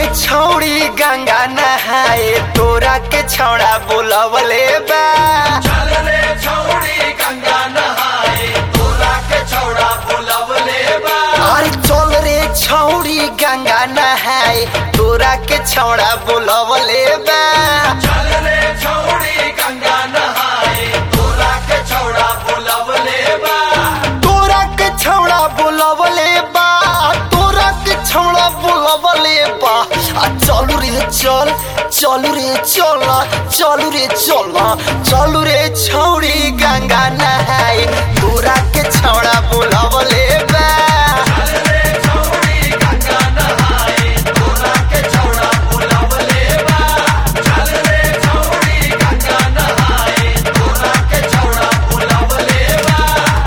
छौड़ी गंगा नहाए तोरा के छौड़ा बोलवले बा चल रे छौड़ी गंगा नहाए तोरा के छौड़ा बुलवले बा अरे चल रे छौड़ी गंगा नहाए तोरा के छौड़ा बोलवले बा चल रे छौड़ी गंगा नहाए तोरा के छौड़ा बुलवले बा तोरा के छौड़ा बोलवले बा तोरा के छौड़ा बोलवले बा आ चलू रे चल चलू रे चल चलू रे चल चलू रे छौड़ी गंगा नहाए तोरा के छौड़ा बोलवले बा चल रे छौड़ी गंगा नहाए तोरा के छौड़ा बुलवले बा चल रे छौड़ी गंगा नहाए तोरा के छौड़ा बुलवले बा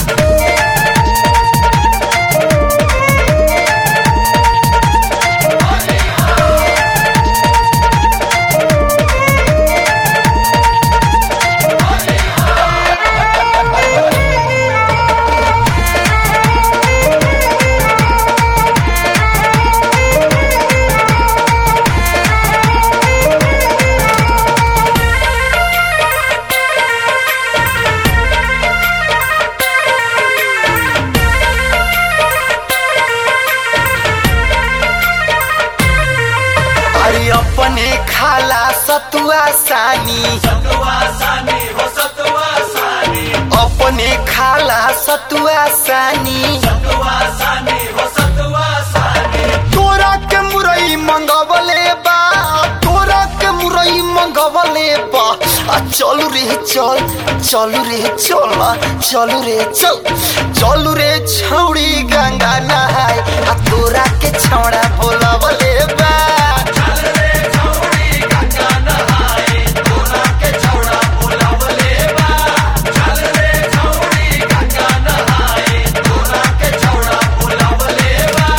अरे अपने खाला सतुआ सानी सतुआ सानी हो सतुआ सानी अपने खाला सतुआ सानी सतुआ सानी हो सतुआ सानी तोरा के मुरई मंगवले बा तोरा के मुरई मंगवले बा आ चलू रे चल चलू रे चल चलू रे चल चलू रे छौड़ी गंगा नहाए आ तोरा के छौड़ा बोलवले बा चल रे छौड़ी गंगा नहाए तोरा के छौड़ा बुलवले बा चल रे छौड़ी गंगा नहाए तोरा के छौड़ा बुलवले बा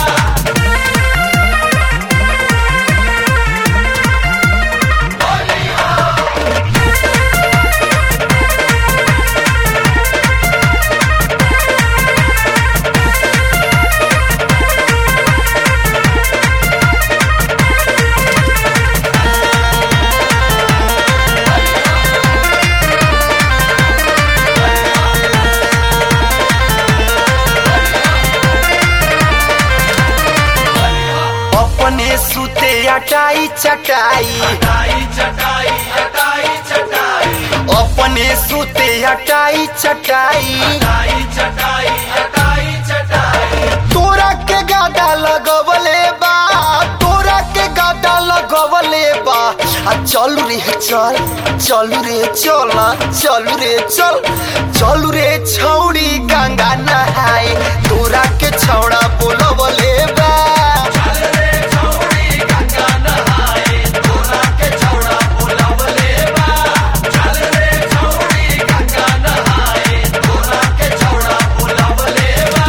अपने सुते अटाई चटाई चटाई चटाई चटाई चटाई अपने सुते अटाई चटाई चटाई चटाई चटाई चटाई तोरा के गादा लगवले बा तोरा के गादा लगवले बा आ चलू रे चल चलू रे चल चलू रे चल चलू रे छौड़ी गंगा नहाए तोरा के छौड़ा बोलवले बा चल रे छौड़ी गंगा नहाए तोरा के छौड़ा बुलवले बा चल रे छौड़ी गंगा नहाए तोरा के छौड़ा बुलवले बा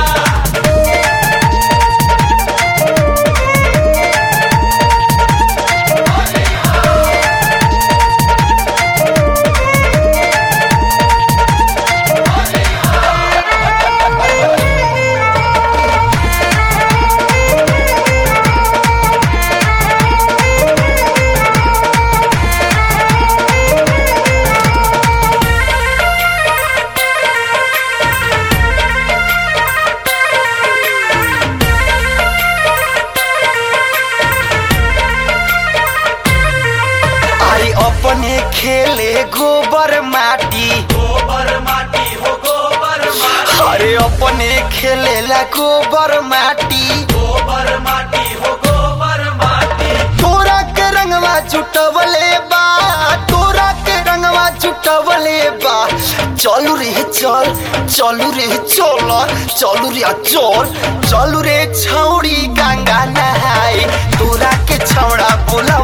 अरे अपने खेले गोबर माटी गोबर माटी हो गोबर माटी अरे अपने खेलेला गोबर माटी गोबर माटी हो गोबर माटी तोरा के रंगवा जुटवले बा तोरा के रंगवा जुटवले बा चलू रे चल चलू रे चल चलू रे चल चलू रे छौड़ी गंगा नहाए तोरा के छौड़ा बोला